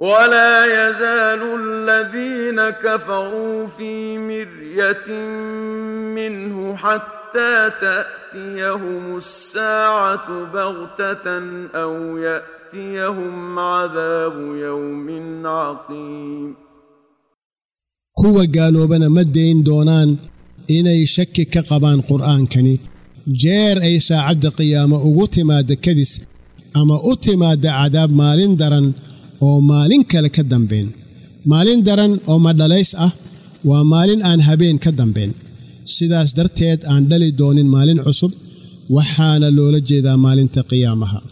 ولا يزال الذين كفروا في مرية منه حتى تأتيهم الساعة بغتة أو يأتيهم عذاب يوم عقيم kuwa gaaloobana ma dayn doonaan inay shaki ka qabaan qur'aankani jeer ay saacadda qiyaamo ugu timaadda kadis ama u timaadda cadaab maalin daran oo maalin kale ka dambayn maalin daran oo madhalays ah waa maalin aan habeen ka dambayn sidaas darteed aan dhali doonin maalin cusub waxaana loola jeedaa maalinta qiyaamaha